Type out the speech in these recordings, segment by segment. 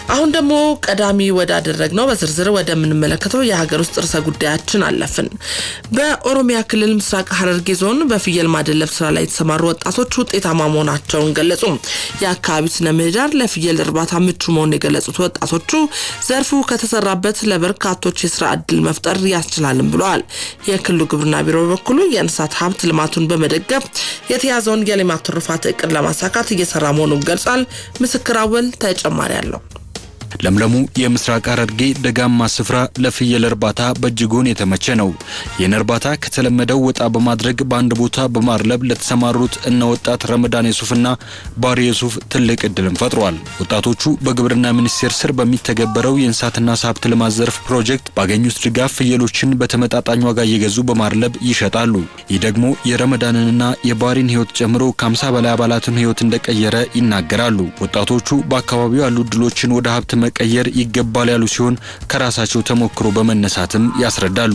አሁን ደግሞ ቀዳሚ ወዳደረግ ነው በዝርዝር ወደምንመለከተው የሀገር ውስጥ ርዕሰ ጉዳያችን አለፍን። በኦሮሚያ ክልል ምስራቅ ሐረርጌ ዞን በፍየል ማደለብ ስራ ላይ የተሰማሩ ወጣቶች ውጤታማ መሆናቸውን ገለጹ። የአካባቢው ስነ ምህዳር ለፍየል እርባታ ምቹ መሆኑን የገለጹት ወጣቶቹ ዘርፉ ከተሰራበት ለበርካቶች የስራ እድል መፍጠር ያስችላልም ብለዋል። የክልሉ ግብርና ቢሮ በበኩሉ የእንስሳት ሀብት ልማቱን በመደገፍ የተያዘውን የሌማት ትሩፋት እቅድ ለማሳካት እየሰራ መሆኑን ገልጿል። ምስክር አወል ተጨማሪ አለው። ለምለሙ የምስራቅ ሐረርጌ ደጋማ ስፍራ ለፍየል እርባታ በእጅጉን የተመቸ ነው። ይህን እርባታ ከተለመደው ወጣ በማድረግ በአንድ ቦታ በማርለብ ለተሰማሩት እነ ወጣት ረመዳን የሱፍና ባሪ የሱፍ ትልቅ እድልን ፈጥሯል። ወጣቶቹ በግብርና ሚኒስቴር ስር በሚተገበረው የእንስሳትና ዓሳ ሀብት ልማት ዘርፍ ፕሮጀክት ባገኙት ድጋፍ ፍየሎችን በተመጣጣኝ ዋጋ እየገዙ በማርለብ ይሸጣሉ። ይህ ደግሞ የረመዳንንና የባሪን ሕይወት ጨምሮ ከ50 በላይ አባላትን ሕይወት እንደቀየረ ይናገራሉ። ወጣቶቹ በአካባቢው ያሉ እድሎችን ወደ ሀብት መቀየር ይገባል ያሉ ሲሆን ከራሳቸው ተሞክሮ በመነሳትም ያስረዳሉ።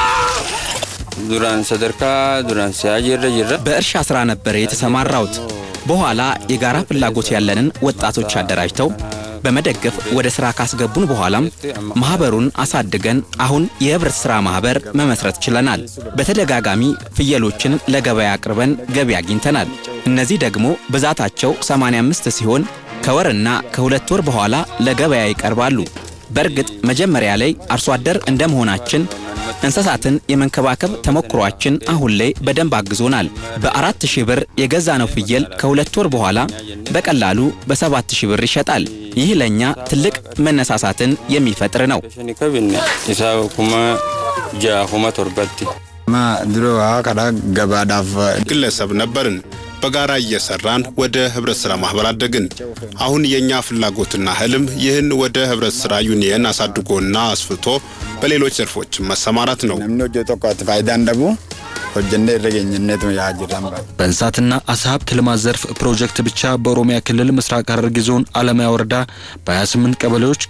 ዱራን ሰደርካ ዱራን ሲያጅረ ጅረ በእርሻ ስራ ነበር የተሰማራሁት። በኋላ የጋራ ፍላጎት ያለንን ወጣቶች አደራጅተው በመደገፍ ወደ ስራ ካስገቡን በኋላም ማህበሩን አሳድገን አሁን የህብረት ስራ ማህበር መመስረት ችለናል። በተደጋጋሚ ፍየሎችን ለገበያ አቅርበን ገቢ አግኝተናል። እነዚህ ደግሞ ብዛታቸው 85 ሲሆን ከወርና ከሁለት ወር በኋላ ለገበያ ይቀርባሉ። በእርግጥ መጀመሪያ ላይ አርሶ አደር እንደመሆናችን እንስሳትን የመንከባከብ ተሞክሯችን አሁን ላይ በደንብ አግዞናል። በአራት ሺህ ብር የገዛነው ፍየል ከሁለት ወር በኋላ በቀላሉ በሰባት ሺህ ብር ይሸጣል። ይህ ለእኛ ትልቅ መነሳሳትን የሚፈጥር ነው። ኢሳ ኩማ ጃ ኩማ ቶርበቲ ማ ድሮ ከዳ ገባዳፍ ግለሰብ ነበርን። በጋራ እየሰራን ወደ ህብረት ስራ ማህበር አደግን። አሁን የኛ ፍላጎትና ህልም ይህን ወደ ህብረት ስራ ዩኒየን አሳድጎና አስፍቶ በሌሎች ዘርፎችን መሰማራት ነው። ነምኒ ሆጀ ቶኮት ፋይዳን ደቡ ሆጀንደ ይረገኝነት ያጅራምባ በእንስሳትና ዓሳ ሀብት ልማት ዘርፍ ፕሮጀክት ብቻ በኦሮሚያ ክልል ምስራቅ ሐረርጌ ዞን አለማያ ወረዳ በ28 ቀበሌዎች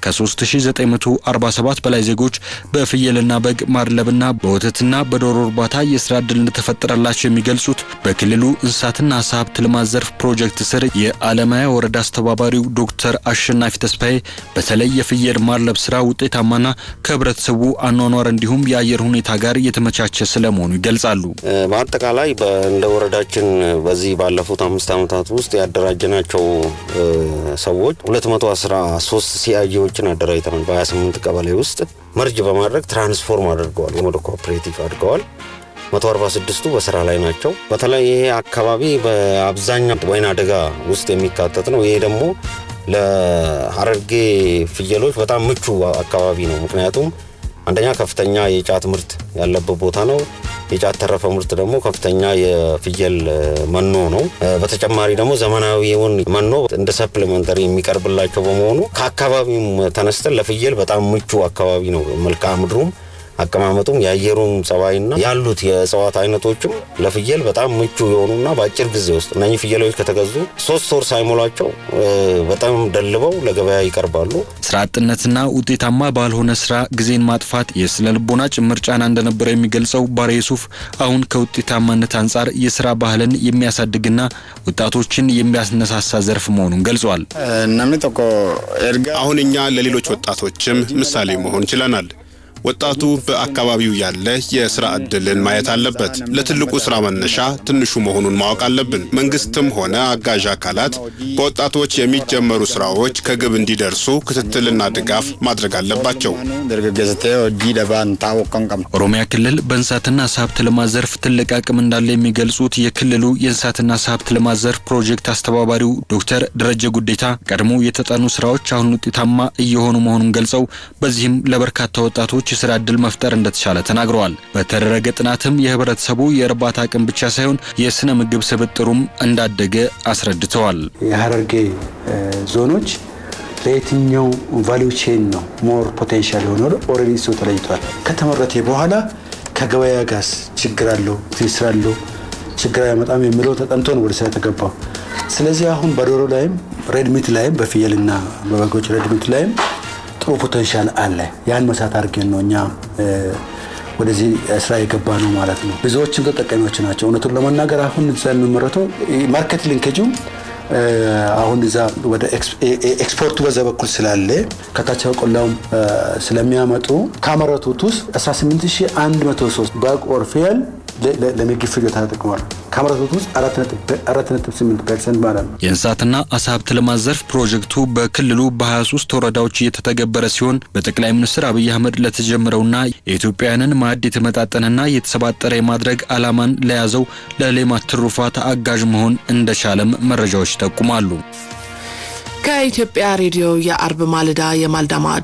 ከ3947 በላይ ዜጎች በፍየልና በግ ማድለብና በወተትና በዶሮ እርባታ የስራ ዕድል እንደተፈጠረላቸው የሚገልጹት በክልሉ እንስሳትና ዓሳ ሀብት ልማት ዘርፍ ፕሮጀክት ስር የአለማያ ወረዳ አስተባባሪው ዶክተር አሸናፊ ተስፋዬ በተለይ የፍየል ማድለብ ስራ ውጤታማና ከህብረተሰቡ አኗኗር እንዲሁም የአየር ሁኔታ ጋር የተመቻቸ ስለመሆኑ ይገልጻሉ። በአጠቃላይ እንደ ወረዳችን በዚህ ባለፉት አምስት ዓመታት ውስጥ ያደራጀናቸው ሰዎች 213 ሲአይጂዎችን አደራጅተናል። በ28 ቀበሌ ውስጥ መርጅ በማድረግ ትራንስፎርም አድርገዋል፣ ወደ ኮኦፕሬቲቭ አድርገዋል። 146ቱ በስራ ላይ ናቸው። በተለይ ይሄ አካባቢ በአብዛኛው ወይና ደጋ ውስጥ የሚካተት ነው። ይሄ ደግሞ ለሐረርጌ ፍየሎች በጣም ምቹ አካባቢ ነው። ምክንያቱም አንደኛ ከፍተኛ የጫት ምርት ያለበት ቦታ ነው። የጫት ተረፈ ምርት ደግሞ ከፍተኛ የፍየል መኖ ነው። በተጨማሪ ደግሞ ዘመናዊውን መኖ እንደ ሰፕሊመንተሪ የሚቀርብላቸው በመሆኑ ከአካባቢውም ተነስተን ለፍየል በጣም ምቹ አካባቢ ነው። መልክዓ ምድሩም አቀማመጡም የአየሩም ጸባይና ያሉት የእጽዋት አይነቶችም ለፍየል በጣም ምቹ የሆኑና በአጭር ጊዜ ውስጥ እነኚህ ፍየሎች ከተገዙ ሶስት ወር ሳይሞላቸው በጣም ደልበው ለገበያ ይቀርባሉ። ስራ አጥነትና ውጤታማ ባልሆነ ስራ ጊዜን ማጥፋት የስነ ልቦና ጭምር ጫና እንደነበረ የሚገልጸው ባሬ ሱፍ አሁን ከውጤታማነት አንጻር የስራ ባህልን የሚያሳድግና ወጣቶችን የሚያስነሳሳ ዘርፍ መሆኑን ገልጿል። ነምኒ ቶኮ ኤርጋ አሁን እኛ ለሌሎች ወጣቶችም ምሳሌ መሆን ችለናል። ወጣቱ በአካባቢው ያለ የስራ ዕድልን ማየት አለበት። ለትልቁ ስራ መነሻ ትንሹ መሆኑን ማወቅ አለብን። መንግስትም ሆነ አጋዥ አካላት በወጣቶች የሚጀመሩ ስራዎች ከግብ እንዲደርሱ ክትትልና ድጋፍ ማድረግ አለባቸው። ደርገገዝቴ ሆጂ ደባን ታወቀን ቀም ኦሮሚያ ክልል በእንስሳትና ዓሳ ሀብት ልማት ዘርፍ ትልቅ አቅም እንዳለ የሚገልጹት የክልሉ የእንስሳትና ዓሳ ሀብት ልማት ዘርፍ ፕሮጀክት አስተባባሪው ዶክተር ደረጀ ጉዴታ ቀድሞ የተጠኑ ስራዎች አሁን ውጤታማ እየሆኑ መሆኑን ገልጸው በዚህም ለበርካታ ወጣቶች የስራ ዕድል መፍጠር እንደተቻለ ተናግረዋል። በተደረገ ጥናትም የህብረተሰቡ የእርባታ አቅም ብቻ ሳይሆን የስነ ምግብ ስብጥሩም እንዳደገ አስረድተዋል። የሐረርጌ ዞኖች ለየትኛው ቫሊዩ ቼን ነው ሞር ፖቴንሻል የሆነ ኦልሬዲ እሱ ተለይቷል። ከተመረተ በኋላ ከገበያ ጋስ ችግር አለው ትስስር አለው ችግር አያመጣም የሚለው ተጠንቶ ነው ወደ ስራ የተገባው። ስለዚህ አሁን በዶሮ ላይም ሬድሚት ላይም በፍየልና በበጎች ሬድሚት ላይም ጥሩ ፖቴንሻል አለ። ያን መሳት አድርገን ነው እኛ ወደዚህ ስራ የገባ ነው ማለት ነው። ብዙዎችም ተጠቃሚዎች ናቸው። እውነቱን ለመናገር አሁን እዛ የሚመረተው ማርኬት ሊንኬጁ አሁን እዛ ወደ ኤክስፖርቱ በዛ በኩል ስላለ ከታች ቆላውም ስለሚያመጡ ካመረቱት ውስጥ 18103 በግ ኦር ፍየል ለምግብ ፍጆታ ተጠቅሟል። ካመረቱት ውስጥ 4.8 ፐርሰንት ማለት ነው። የእንስሳትና አሳ ሀብት ልማት ዘርፍ ፕሮጀክቱ በክልሉ በ23 ወረዳዎች እየተተገበረ ሲሆን በጠቅላይ ሚኒስትር አብይ አህመድ ለተጀመረውና የኢትዮጵያውያንን ማዕድ የተመጣጠነና የተሰባጠረ የማድረግ ዓላማን ለያዘው ለሌማት ትሩፋት አጋዥ መሆን እንደቻለም መረጃዎች ይጠቁማሉ። ከኢትዮጵያ ሬዲዮ የአርብ ማለዳ የማልዳ